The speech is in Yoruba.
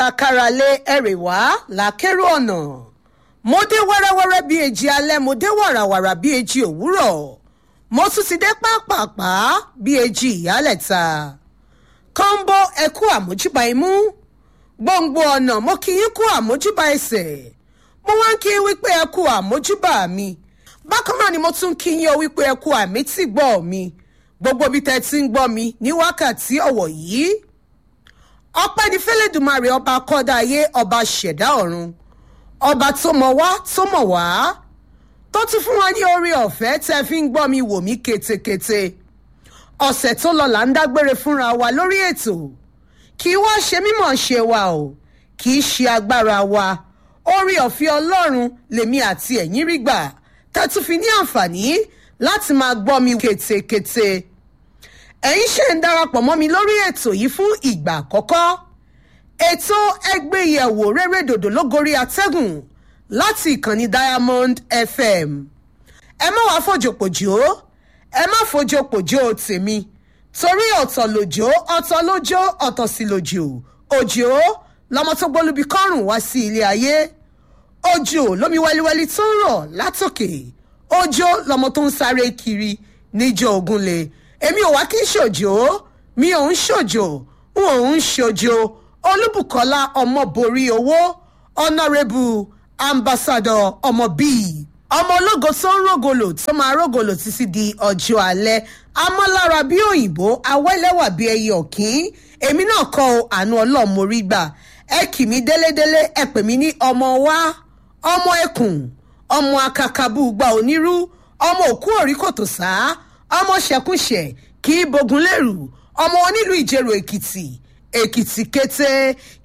káralé ẹ̀rẹ̀ wá làkèrò ọ̀nà mo dé wẹ́rẹ́wẹ́rẹ́ bíi èjì alẹ́ mo dé wàràwàrà bíi èjì òwúrọ̀ mo tún ti dé pápápá bíi èjì ìyálẹ̀ta kọ́ńbó ẹ̀kú àmójúbà imú gbòǹgbò ọ̀nà mo kì í kú àmójúbà ẹsẹ̀ mo wá ń kí i wípé ẹ̀kú àmójúbà mi bákan náà ni mo tún kí yín o wípé ẹ̀kú àmì tí gbọ́ mi gbogbo bí tẹ́ ti ń gbọ́ mi ní wákàtí ọ̀wọ̀ yìí ọpẹ́ ní fẹ́lẹ́dùmarè ọba kọ́dá ayé ọba ṣẹ̀dá ọ̀run ọba tó mọ̀ wá tó mọ̀ wá tó tún fún wa ní orí ọ̀fẹ́ tẹ́ fi ń gbọ́ mi wò mí ketekete ọ̀sẹ̀ tó lọ là ń dágbére fúnra wa lórí ètò kì í wá ṣe mímọ̀ ṣe wa o kì í ṣe agbára wa orí ọ̀fẹ́ ọlọ́run lèmi àti ẹ̀yin rí gbà tá a tún fi ní àǹfààní láti máa gbọ́ mi ketekete ẹ̀yin ṣe ń darapọ̀ mọ́ mi lórí ètò yìí fún ìgbà àkọ́kọ́ ètò ẹgbẹ́yẹ̀wò rere dòdò lógorí atẹ́gùn láti ìkànnì diamond fm ẹ má wàá fòjòpòjò ẹ má fòjòpòjò tèmi torí ọ̀tọ̀ lòjò ọ̀tọ̀ lójó ọ̀tọ̀ sí lòjò òjò lọmọ tó gbólúbi kọ́rùn wá sí ilé ayé òjò lómi wẹ́líwẹ́lí tó ń rọ̀ látòkè òjò lọmọ tó ń sáré kiri níjọ ògúnlé èmi ò wá kí n ṣòjò mi ò ń ṣòjò n ò ń ṣòjò olúbùkọ́lá ọmọborí owó ọ̀nàrẹ́bù ambassadọ ọmọ bíi ọmọ ológo tó ń rògòlò tó máa rògòlò títí di ọjọ́ alẹ́ amọ́lára bí òyìnbó awẹ́lẹ́wà bí ẹyẹ ọ̀kín èmi náà kọ́ ọ àánú ọlọ́mọrí gbà ẹ kì mí délédélé ẹ pè mí ní ọmọ wa ọmọ ẹkùn ọmọ akakabú gba onírú ọmọ òkú òrí kòtò sá ọmọ ṣẹkúṣẹ kì í bogun lérù ọmọ onílùú ìjẹrò èkìtì èkìtì kété